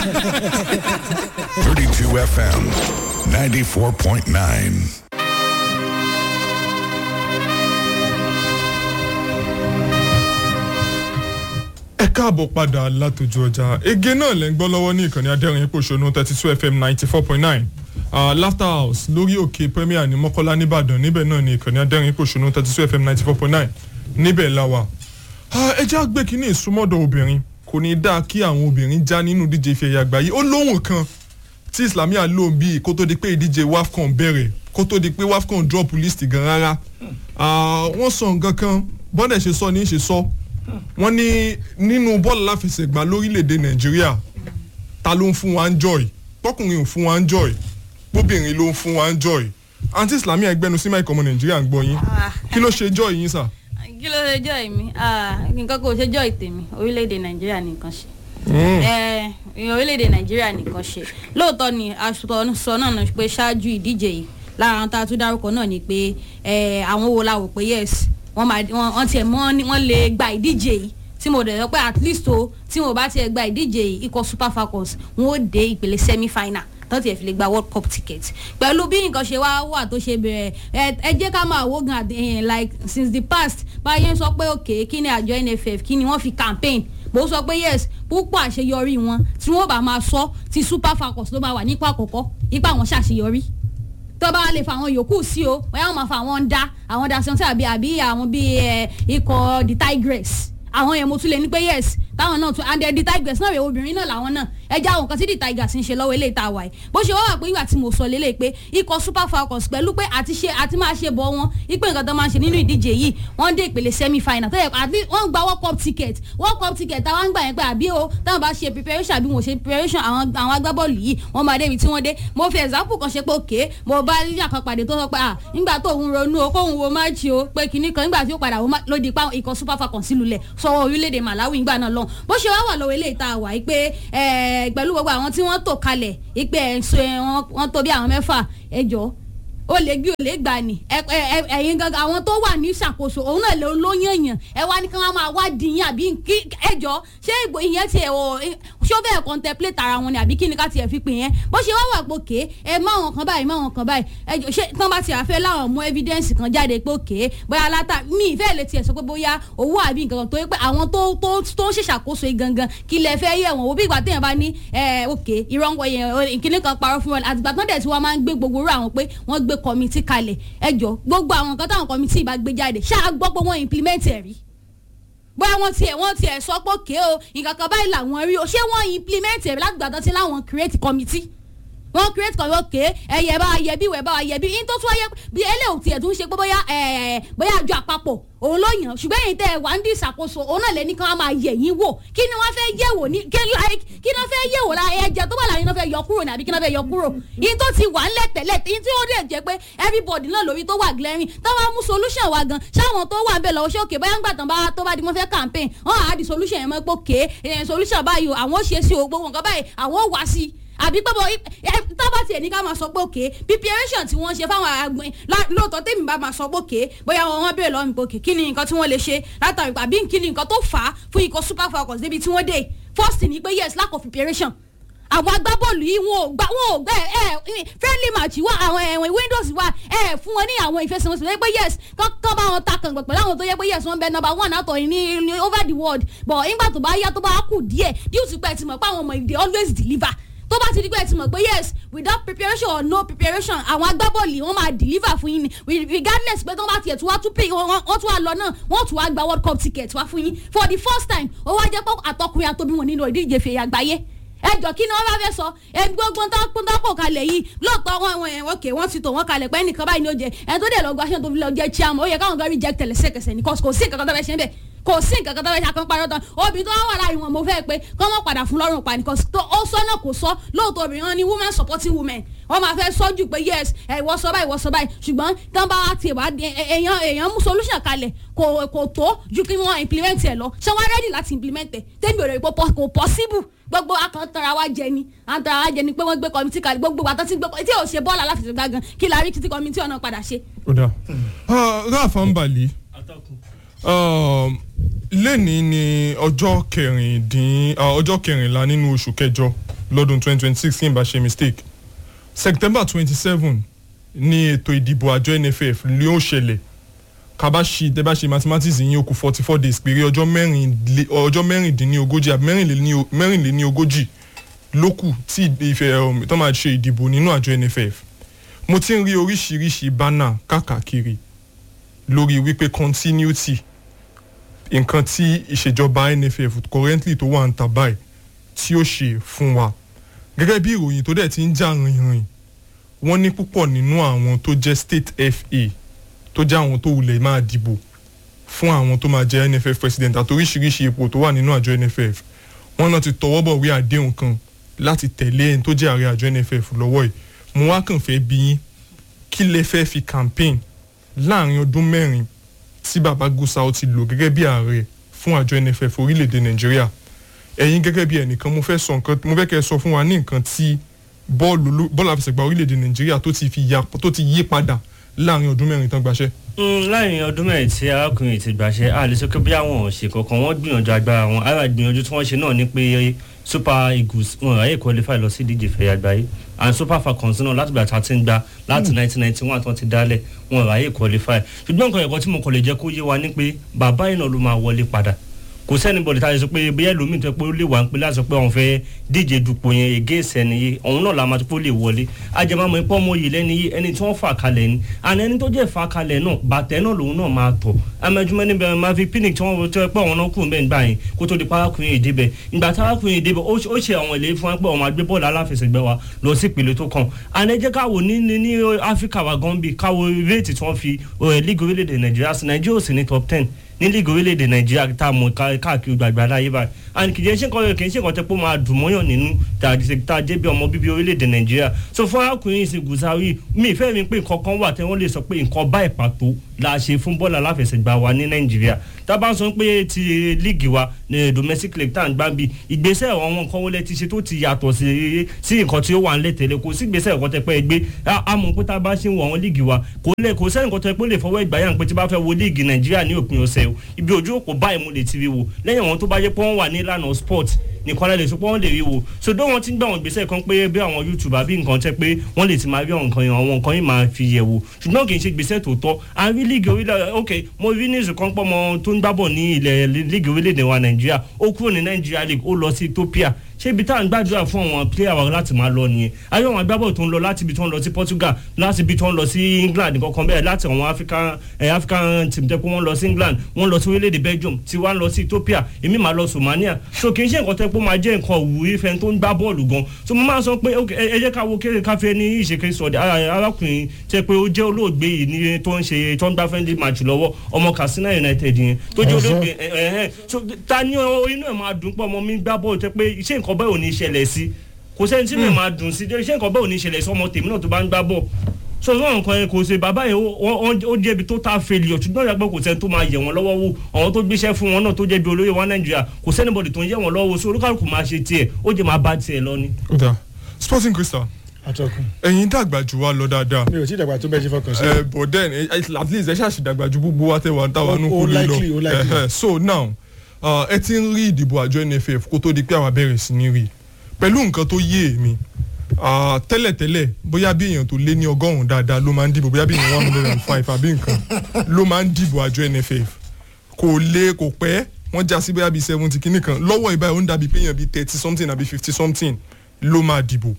32 FM, 94.9. ẹ káàbọ̀ padà látòjú ọjà ege náà lẹ́ ń gbọ́ lọ́wọ́ ní ìkànnì adẹ́rìn ìpòṣónú thirty two fm ninety four point nine laughter house lórí òkè premier ní mọ́kọ́lá nìbàdàn níbẹ̀ náà ní ìkànnì adẹ́rìn ìpòṣónú thirty two fm ninety four point nine níbẹ̀ la wà. ẹ jẹ́ àgbẹ̀ kínní ìsúmọ́dọ̀ obìnrin kò ní dáa kí àwọn obìnrin já nínú díje ife ẹ̀yà àgbáyé ó lóhùn kan tí islamia lò bíi kó tó di pé ìdíje wafcon bẹ̀rẹ̀ kó tó di pé wafcon drop list gan rárá wọ́n sọ nǹkan kan bọ́dẹ̀ ṣe sọ ní í ṣe sọ wọ́n ní nínú bọ́ọ̀lù láfẹsẹ̀gbá lórílẹ̀‐èdè nàìjíríà ta ló ń fún wa ń joy tọkùnrin ò fún wa ń joy bóbìnrin ló ń fún wa ń joy àǹtí islamí ẹgbẹ́nu sí máìkì ọmọ nàìjíríà ń gbọ́ yín kí ló ṣe joy yín sà. kí ló ṣe joy mi nǹkan kò ṣe joy tèmi orílẹ̀‐èdè nàìjíríà nìkan ṣe orílẹ̀‐èdè nàìjíríà nìkan ṣe lóòótọ́ ni aṣọ sọ náà ní pé ṣáájú ìdíje yìí lára àwọn tá a tún dárúkọ náà ni pé àwọn wo la wò pé yes wọ́n máa wọ́n tiẹ̀ mọ́ wọ́n lè gba ìdíje yìí tí mo dẹ̀ sọ pé at least o tí mo bá tiẹ̀ gba ìdíje yìí ikọ̀ super falcons wọ́n ó dé ìpele semi final tó tiẹ̀ fi lè gba world cup ticket pẹ̀lú bí nǹkan ṣe wá wà tó ṣe bẹ̀rẹ̀ ẹ jẹ́ ká máa wógan like since the past báyẹn sọ pé òkè kí ni àjọ nff kí ni wọ́n fi campaign bó sọ pé yes púpọ̀ àṣeyọrí wọn tí wọ́n bá máa sọ ti super falcons ló máa wà nípa àkọ́kọ́ ipa wọn ṣàṣeyọrí tó bá lè fa àwọn yòókù sí o bóyá wọn máa fa àwọn ń dá àwọn dasante àbí àbí àwọn bíi ikọ̀ the tigress àwọn yẹn mo tún lè ní pé yes táwọn náà tún and the tigress náà rè obìnrin náà làwọn náà ẹja àwọn nǹkan tí the tigers ń ṣe lọ́wọ́ eléyìí tá a wà yìí bó ṣe wá wà pé ìgbà tí mo sọ lélẹ̀ pé ikọ̀ super falcons pẹ̀lú pé àti ṣe àti máa ṣe bọ̀ wọn ipe nǹkan tó máa ń ṣe nínú ìdíje yìí wọ́n dé ìpele semi final tó yẹ àti wọ́n gba world cup ticket world cup ticket táwọn ń gbà yẹn pé àbí o táwọn bá ṣe preparation àbí wọn ṣe preparation àwọn àwọn agbábọ́ọ̀lù yìí wọ́n máa débi tí wọ́n dé mo fi example kan ṣe pé òkè mo bá yíyà kan pàdé tó sọ pé ah nígbà tó òun ronú o kóun wo match o pé kinní kan nígbà tí ó padà ló di pa ikọ̀ super falcons sílùú lẹ̀ sọ̀rọ̀ orílẹ̀-èdè malawi ìgbà náà lọ bó ṣe wá wà lọ́wọ́ eléyìí tá a wà yìí pé pẹ̀lú gbogbo àwọn tí wọ́n tò kalẹ̀ ìpè ẹ̀sùn wọ́n tó bí àwọn mẹ́fà ẹjọ́ ó lè gbé ó lè gbà ní ẹ̀yin gangan àwọn tó wà ní ìṣàkóso òun náà ló yànyàn ẹ wá ní kí wọ́n máa wá dìyàn àbí ẹjọ́ ṣé ìyẹn tiẹ̀ wọ ṣé ó bẹ̀rẹ̀ contemplate ara wọn ni àbí kí ni ká tiẹ̀ fi pè yẹn bó ṣe wá wà pòkè ẹ má wọn kan báyìí má wọn kan báyìí ẹjọ́ ṣé tán bá ti àfẹ́ láwọn mú evidence kan jáde pòkè bóyá látà mí ìfẹ́ lè tiẹ̀ sọ pé bóyá owó àbí nǹkan tó yẹ pé àwọn tó tó tó ń ṣèṣàkóso yìí gangan kí lẹ fẹ́ yẹ̀ wọ́n wo bí ìgbà téèyàn bá ní ẹ òkè ìrọ̀ǹkọ yẹn ìkíní kan parọ́ fún wọn àtìgbà tán dẹ̀ tí wọ́n máa ń gbé gbogbo rú àwọn pé wọ́n gbé kọ́mítì kalẹ̀ ẹjọ́ gbogbo àwọn nǹkan táwọn kọ́mítì bá gbé jáde ṣáà gbọ́ pé wọ́n implement ẹ̀ rí bóyá wọ́n tiẹ̀ wọ́n tiẹ̀ sọ pé òkè o nǹkan kan báyìí làwọn rí o ṣé wọ́n implement ẹ̀ láti gbàdán tí láwọn create committee wọ́n create committee òkè ẹ̀yẹ bá yẹ bí ìwẹ̀ bá yẹ bí yín tó tún wáyé bí eléyìí tiẹ̀ tún ṣe pé bóyá bóyá àjọ àpapọ̀ òun ló yàn ṣùgbọ́n èyí tẹ́ ẹ wà ń di ìṣàkóso òun náà lè ní kí wọ́n máa yẹ̀ yín wò kí ni wọ́n fẹ́ yẹ̀ wò ní kí like kí ni wọ́n fẹ́ yẹ̀ wò la ẹ̀jẹ̀ tó wà láàrin náà fẹ́ yọ kúrò ní àbí kí ni wọ́n fẹ́ yọ kúrò yìí tó ti wà ńlẹ̀ tẹ́lẹ̀ yìí tí ó dẹ̀ jẹ́ pé everybody náà lórí tó wà glaring táwọn mú solution wa gan ṣáwọn tó wà bẹ́ẹ̀ lọ́wọ́ ṣé òkè bóyá ńgbà tán bá tó bá di wọ́n fẹ́ campaign wọ́n á di solution yẹn mọ́ pé òkè solution báyìí àwọn ó ṣe sí o gbogbo nǹkan báyìí àwọn ó wá sí àbí pé bọ tábà tiẹ̀ ní ká máa sọ pé òkè preparation tí wọ́n ṣe fáwọn àgbẹ̀ lóòótọ́ tèmi bá máa sọ pé òkè bóyá wọn wọ́n bèèrè lọ́wọ́ mi pé òkè kí ni nǹkan tí wọ́n lè ṣe látàrí àbí kí ni nǹkan tó fà á fún ikọ̀ super falcons débi tí wọ́n dé first ni pé yes lack of preparation àwọn agbábọ́ọ̀lù yìí wọn ò gbà wọn ò gbà ẹ friendly match wà àwọn ẹ̀wọ̀n windows wà ẹ fún wọn ní àwọn ìfẹsẹ̀wọnsẹ̀ tó yẹ pé yes kán bá wọn ta kàngbọ̀n pẹ̀lú àwọn tó yẹ pé yes wọn bẹ number one àtọ̀ ní ní over the world but nígbà tó bá yá tó bá kù díẹ̀ due to pé ẹ ti mọ̀ pé àwọn ọmọ ìdè always deliver tó bá ti di pé ẹ ti mọ̀ pé yes without preparation or no preparation àwọn agbábọ́ọ̀lù wọn máa deliver fún yín ni regardless pé tó bá tiẹ̀ tún wá tún pay wọ́n tún wá lọ náà wọ́n tún wá gba world cup ticket wá fún yín for the first time ó wá jẹ́ pé àtọkùnrin àtobí wọn nínú ìdíje fèyà àgbáyé ẹjọ kí ni wọn bá fẹ́ sọ ẹbí gbogbo tó kún tó kò kalẹ̀ yìí lóòótọ́ wọn wọn ẹ òkè wọn ti tò wọn kalẹ̀ pé ẹnìkan báyìí ni ó jẹ ẹ tó dẹ̀ lọ gba aṣọ tó fi lọ jẹ chairman ó yẹ káwọn gan reject ẹlẹsẹkẹsẹ ní kò sí nǹkan kan tó fẹ́ ṣe bẹ́ẹ̀ kò sí nǹkan kan tó fẹ́ ṣe akọ́nparọ́ tán obìnrin tó wà láàrin wọn mo fẹ́ pé kọ́ mọ́ padà fún lọ́rùn pa nìkan ó sọ náà kò sọ lóòótọ́ obìnrin wọn ni woman supporting women wọ́n máa fẹ́ sọ́jú pé yes ẹ ìwọ sọ báyìí ìwọ sọ báyìí ṣùgbọ́n tán bá wá tiẹ̀ wá èèyàn èèyàn mú solution kalẹ̀ kò kò tó ju kí wọ́n implement ẹ̀ lọ ṣé wọ́n ready láti implement ẹ̀ tẹ́mi ò rẹ̀ pé kò possible gbogbo akantara wa jẹ ni antara wa jẹ ni pé wọ́n gbé kọ́mítì kalẹ̀ gbogbo wa tó ti gbé tí ò ṣe bọ́ọ̀lù aláfẹsẹ̀gbá gan kí la rí títí kọ́mítì ọ̀nà padà ṣe. ó dà ráàfà ń balẹ̀ lẹ́ni ni ọjọ́ kẹrìndín ọjọ́ kẹrìnlá nínú oṣù kẹjọ lọ́dún 2026 kí n bá ṣe mistake september 27 ní ètò ìdìbò àjọ nff ni ó ṣẹlẹ̀ kaba ṣi tẹ bá ṣe mathematics yín ó kù forty four days péré ọjọ́ mẹ́rìnlé ọjọ́ mẹ́rìndínlógójì àbí mẹ́rìnléní- mẹ́rìnléníogójì ló kù tí ìfẹ́ um, tó máa ṣe ìdìbò nínú àjọ nff mo ti ń rí oríṣiríṣi bánà káàkiri lórí wípé continuity nǹkan tí ìṣèjọba nff currently tó wà ń tà báyìí tí ó ṣe fún wa gẹ́gẹ́ bí ìròyìn tó dẹ̀ ti ń jà rìnrìn wọ́n ní púpọ̀ nínú àwọn tó jẹ́ state fa tó jẹ́ àwọn tó wulẹ̀ máa dìbò fún àwọn tó máa jẹ́ nff president àti oríṣiríṣi ipò tó wà nínú àjọ nff wọ́n náà ti tọwọ́ bọ̀ wí àdéhùn kan láti tẹ̀lé ẹni tó jẹ́ ààrẹ àjọ nff lọ́wọ́ yìí mo wá kàn fẹ́ bí yín kí lè fẹ́ fi campaign láàrin ọdún mẹ́rin tí baba gusau ti lò gẹ́gẹ́ bí ààrẹ fún àjọ nff orílẹ̀-èdè nàìjíríà ẹ̀yin gẹ́gẹ́ bí ẹnìkan mo fẹ́ sọ nǹkan mo fẹ́ kẹ́ ẹ sọ fún wa ní nǹkan tí bọ́ọ̀lù olú- bọ́ọ̀lù àfẹsẹ̀gbá orílẹ̀-èdè nàìjíríà tó ti fi ya tó ti yí padà láàrin ọdún mẹ́rin tán gbaṣẹ́. Mm, láàrin ọdún mẹ́rin tí arákùnrin ti gbàṣẹ a lè sọ pé bí àwọn ò ṣe kankan wọ́n gbìyànjú agbára wọn ara ìgbìyànjú tí wọ́n ṣe náà ni pé super eagles wọn ráyè qualify lọ sí ìdíje fẹ̀yà àgbáyé and super falcons náà láti gbà tá a ti ń gba láti nineteen ninety one tó ti dálẹ̀ wọn ráyè qualify ṣùgbọ́n nǹkan ẹ̀kọ́ tí mo kàn lè jẹ́ kó yé wa ni pé bàbá yìí náà ló máa wọlé padà kò sẹ́ni bọ̀dẹ̀ tá a lè sọ pé bóyá ẹlòmíì tó yẹ pé ó lè wà ń pé láti sọ pé òun fẹ́ díje dupò yẹn against ẹni yìí òun náà la máa tó pé ó lè wọlé ajẹmọ́mọ́ ipò ọmọ yìí lẹ́ni yìí ẹni tí wọ́n fà kalẹ̀ ni àná ẹni tó jẹ́ fà kalẹ̀ náà bàtẹ́ náà lòun náà máa tọ̀ amẹ́júmọ́ níbẹ̀ máa fi pinic tí wọ́n tó yẹ pé àwọn náà kù bẹ́ẹ̀ gbà yẹn kó tó di parákùnrin yìí débẹ̀ ìgbà tárákùnrin yìí débẹ̀ ó ṣe- ó ṣe àwọn ìlérí fún wọn pé ọmọ agbé bọ́ọ̀lù aláfẹsẹ̀gbẹ́ wa lọ sí ìpele tó kàn àná ẹ jẹ́ káwo ní ní ní áfíríkà wa gan bí káwo réètì tí wọ́n fi eh, league orílẹ̀-èdè nàìjíríà sí nàìjíríà ò sí ní top ten ní líìgì orílẹ̀-èdè nàìjíríà tá a mọ̀ ká- káàkiri gbàgbà láyé báyìí and kìí ṣe nǹkan kìí ṣe nǹkan tẹ́ pé ó máa dùn mọ́yàn nínú tá a jẹ́- tá a jẹ́ bí ọmọ bíbí orílẹ̀-èdè nàìjíríà so fún arákùnrin ìsìn gùsàrí mi ìfẹ́ mi pé nǹkan kan wà tẹ́ wọ́n lè sọ pé nǹkan báyìí pàtó la ṣe fún bọ́ọ̀lù aláfẹsẹ̀gbá wa ní nàìjíríà tá a bá sọ pé ti líìgì wa ní domestic league tá à ń gbá bí ìgbésẹ̀ àwọn nǹkan wọlé ti ṣe tó ti yàtọ̀ sí sí nǹkan tí ó wà nílẹ̀ tẹ́lẹ̀ kò sí ìgbésẹ̀ nǹkan tẹ́ pẹ́ gbé a a mọ̀ pé tá a bá ṣe ń wọ àwọn líìgì wa kò lè kò sẹ́ni nǹkan tẹ́ pé ó lè fọwọ́ ìgbà yàn pé tí bá fẹ́ wo líìgì nàìjíríà ní òpin ọ̀sẹ̀ o ibi ojú òpó báyìí mo lè ti rí wo lẹ́yìn àwọn tó bá yẹ pé wọ́n wà ní ìlànà sport nìkan lè sọ pé wọ́n lè rí wo so dó wọn ti ń gbà wọn gbèsè kan pé bí àwọn youtube àbí nǹkan tẹ́ pé wọ́n lè ti máa rí àwọn nǹkan yẹn àwọn nǹkan yìí máa fi yẹ̀ wò ṣùgbọ́n kì í ṣe gbèsè tó tọ́ à ń rí líìgì orílẹ̀ ok mo rí ní ìsìnkàn pọ́ ọmọ tó ń gbábọ̀ ní ilẹ̀ líìgì orílẹ̀-èdè wa nàìjíríà ó kúrò ní nàìjíríà league ó lọ sí ethiopia ṣé ibi tá à ń gbàdúrà fún àwọn player wa láti máa lọ nìyẹn ayé àwọn agbábọ̀ tó ń lọ láti ibi tó ń lọ sí portugal láti ibi tó ń lọ sí england kankan bẹ́ẹ̀ láti àwọn african eh, african team tẹ́ pé wọ́n lọ sí england wọ́n lọ sí orílẹ̀-èdè belgium tí wọ́n lọ sí ethiopia èmi máa lọ somalia so kì í ṣe nǹkan tẹ́ pé ó máa jẹ́ nǹkan òwúrí fẹ́ tó ń gbá bọ́ọ̀lù gan so mo máa sọ pé ok, ẹ ẹ jẹ́ ká wo kéré káfíẹ́ ní ìṣèké sọ̀dẹ̀ arákùnrin tẹ́ pé ó jẹ́ olóògbé yìí ní tó ń ṣe tó ń gbá friendly match lọ́wọ́ ọmọ katsina united yẹn tó jẹ́ olóògbé ẹ ẹ ẹ so ta ni ọ- inú ẹ̀ máa dùn pọ̀ ọmọ mi gbá bọ́ọ̀lù tẹ́ pé ṣé nǹkan bẹ́ẹ̀ ò ní ṣẹlẹ̀ sí kò sẹ́ni tí mi máa dùn sí ṣé nǹkan bẹ́ẹ̀ ò ní ṣẹlẹ̀ sí ọmọ tèmi náà tó bá ń gbá bọ́ọ̀ so sọ nǹkan yẹn kò ṣe bàbá yẹn ó- ó ó jẹ́bi tó ta failure ṣùgbọ́n ìyàgbọ́ kò sẹ́ni tó máa yẹ̀ wọ́n lọ́wọ́ wò àwọn tó gbéṣẹ́ fún wọn náà tó jẹ́bi olóyè wa nàìjíríà kò sẹ́ni bọ̀dì tó ń yẹ̀ wọ́n lọ́wọ́ wò so olúkàlùkù máa ṣe tiẹ̀ ó jẹ́ máa bá tiẹ̀ lọ ni. ó dáa sporting crystal atọ́kùn ẹ̀yin dàgbà jù wá lọ dáadáa mi ò tí ì dàgbà tó bẹ́ẹ̀ ṣe fọkàn sí. ẹ but then eh, at least ẹ ṣáàṣì dàgbà ju gbogbo wa tẹ wà ń táwa Ó- nù ó kúlẹ̀ likely, ó lọ likely. Eh, eh, so now uh, ẹ ti ń rí ìdìbò àjọ nff kó tó di pé àwa bẹ̀rẹ̀ sí ní rí pẹ̀lú nǹkan tó yé mi ah, tẹ́lẹ̀tẹ́lẹ̀ bóyá bí èèyàn tó lé ní ọgọ́rùn-ún dáadáa ló máa ń dìbò bóyá bí èèyàn one hundred and five àbí nǹkan ló máa ń dìbò àjọ nff kò lé kò pẹ́ wọ́n já sí bóyá bíi seventy kìíní kan lọ́wọ́ ìbáyìí ó ń dàbí pé èèyàn bíi thirty something àbí fifty something ló máa dìbò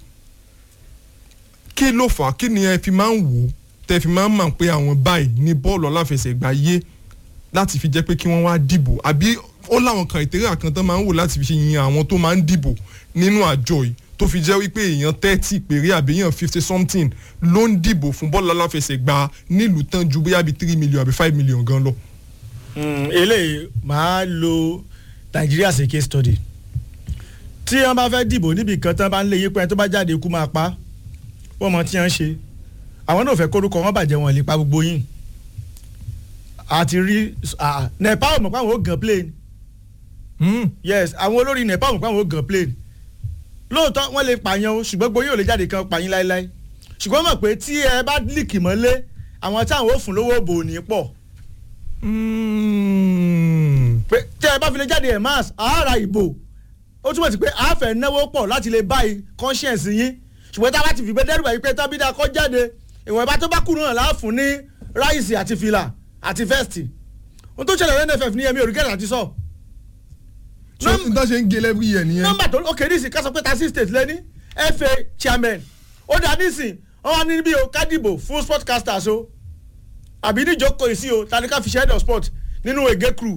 kí ló fà á kí ni ẹ fi máa ń wò ó tẹ fi máa ń mọ̀ pé àwọn báyìí ní bọ́ọ̀lù aláfẹsẹ̀gbá yé láti fi jẹ́ pé kí wọ́n wá dìbò àbí ó láwọn kàìtẹ́rà kan tán máa ń wò láti fi ṣe yin àwọn tó máa ń dìbò nínú àjọ yìí tó fi jẹ́ wípé èèyàn thirty péré àbí èèyàn fifty something ló ń dìbò fún bọ́ọ̀lù aláfẹsẹ̀gbá nílùú tán ju bóyá bíi three million àbí five million gan lọ. Mm, eléyìí máa lo nàìjíríà as a case study tí wọn bá fẹ́ dìbò níbi kan tán bá ń lé yín pé ẹni tó bá jáde ikú máa pa wọ́n mọ tí wọ́n ń ṣe àwọn náà fẹ́ kórúkọ wọn bàjẹ́ wọn lè pa gbogbo yín àti rí ah, nepa ò mọ̀ pé àwọn ò gan plane yes àwọn olórí nepa ò mọ̀ pé àwọn ò gan plane lóòótọ́ wọ́n lè pààyàn o ṣùgbọ́n gbogbo yín ò lè jáde kan pààyàn láéláé ṣùgbọ́n mọ̀ pé tí ẹ bá líkì mọ́lé àwọn táwọn ò fún lówó bò ní pọ̀ pé tí ẹ bá fi lè jáde ẹ̀ máàs àárà ìbò ó túmọ̀ sí pé a fẹ́ náwó pọ̀ láti lè báyìí conscience yín ṣùgbọ́n tá a bá ti fìgbẹ́ dẹ́rù báyìí pé tábídà kọ́ jáde ìwọ̀n ìbá tó bá kú náà láàfún ní ráìsì àti fìlà àti vẹ́ẹ̀sì ohun tó ṣẹlẹ̀ nff ní ẹ̀mí òrùkẹ́rẹ́ àti sọ. so n ta ṣe ń gé every year nìyẹn. nọ́mbà tó ok nísìn ká sọ pé thirty state lẹ́ni fa chairman ó dà nísìn wọ́n wá ní bí o kádìbò fún sportcasters o àbí níjókòó yìí sí o tani ká fi ṣe head of sport nínú ege crew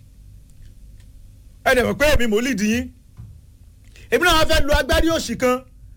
ẹ dẹ̀ mọ̀ pé èmi mò ń lead yín èmi náà wá fẹ́ lo agbárí òsì kan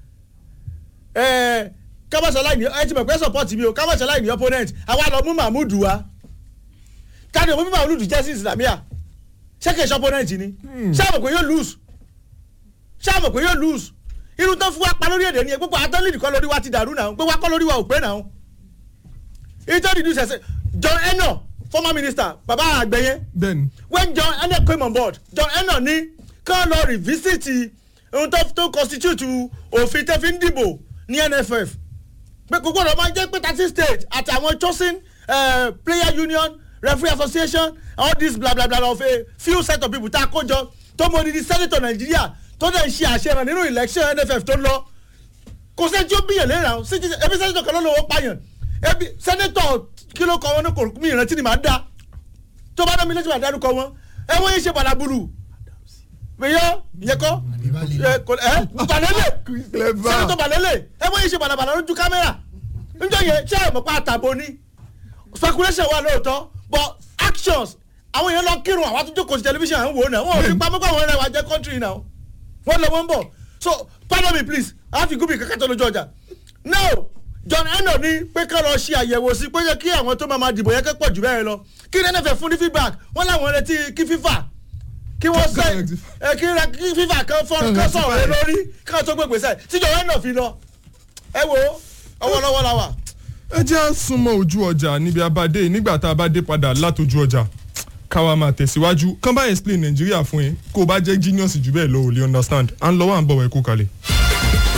kábàṣáláì ní ẹ ti mọ̀ pé support mi o kábàṣáláì ní opponent àwa lọ mú mahmood wá káàdì òmùmí mahmood jẹ́ sí islamia ṣé kìí ṣe opponent ni ṣé àmọ̀ pé yóò lose ṣé àmọ̀ pé yóò lose irun tó fún wa pa lórí èdè ni gbogbo atọ́lìdì kọ́ lórí wa ti dàrú náà gbogbo akọ́ lórí wa ò pé náà ìtọ́jú ìdúsẹ̀ ṣe John Eno former minister baba àgbẹ̀yẹ bẹ́ẹ̀ni when John Eno came on board John Eno ní kán lọ revisit ohun tó tó constitute òfin tẹ́ fi ń dìbò ní NFF pé kò gbọ́dọ̀ máa jẹ́ pé thirty states àti àwọn chosen uh, player union referee association all this bla bla bla of a few set of people tá a kó jọ tó mọ odidi senator Nàìjíríà tó dẹ̀ ń ṣe àṣeyàn nínú election NFF tó ń lọ kò sẹ́ni tí ó bíyàn lẹ́yìn àwọn ebi senator kan ló lọ́wọ́ pààyàn ebi senator kí ló kọ wọn ní kò mí ìrántí ni màá dá tó bá dá mi létí màá dárúkọ wọn ẹ wọ́n yé ṣe balabulu bẹ́yọ́ ìyẹn kọ́ ẹ kò ẹ balẹ̀lẹ̀ clever senator balẹ̀lẹ̀ ẹ wọ́n yé ṣe balabala lójú kámẹ́rà níjọ́ yẹn ṣé ẹ̀ mọ̀ pa àtàbọ̀ ni speculation wà lóòótọ́ but actions àwọn èèyàn lọ kírun àwọn àtúntò kò sí tẹlifíṣàn à ń wò ó náà wọn ò fi pamọ́ pé àwọn ẹ̀rẹ́ wa jẹ́ country náà wọ́n lọ wọ́n bọ̀ so pardon me please àfi gúbi kankan tó lójú ọjà now John Eno ní pé ká lọ ṣe àyẹ̀wò sí pé yẹ kí àwọn tó máa ma dìbò yẹ kẹ́ pọ̀ jù bẹ́ẹ̀ lọ kí ní ẹnẹ́fẹ̀ fún ní feedback wọ́n láwọn retí kí FIFA kí wọ́n sẹ́ ẹ kí rẹ kí FIFA kan fọ́ kan sọ̀rọ̀ rẹ lórí káwọn tó gbé gbèsè tí John Eno fi lọ ẹ wo ọwọ́lọ́wọ́ la wà. ẹ jẹ́ à súnmọ́ ojú ọjà níbi abadé nígbà tá a bá dé padà látọjú ọjà káwa máa tẹ̀síwájú kán bá explain nàìjíríà fún yín kó o bá jẹ́ genius jù bẹ́ẹ̀ lọ ò lè understand à ń lọ wà ń bọ̀ wẹ̀ kú kalẹ̀.